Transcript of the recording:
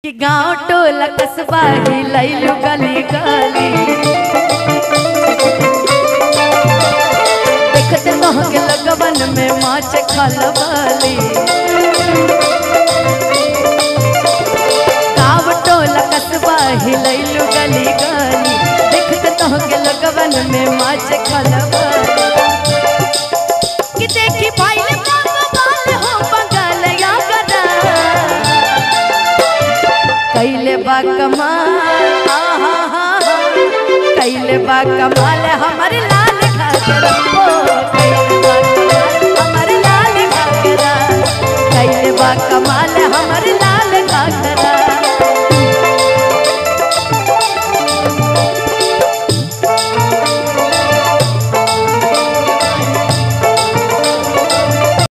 कि गांव टोला कस्बा हिलैलु गली गली देखते कह के लगवन में माछ खलबली गांव टोला कस्बा हिलैलु गली गली देखते कह के लगवन में माछ खलबली कि देखी भाई बाल हो बगल या गदा कैले बा कमाल आहा हा हा कैले बा कमाल हमर लाल घाघरा ओ कैले बा कमाल हमर लाल घाघरा कैले बा कमाल हमर लाल घाघरा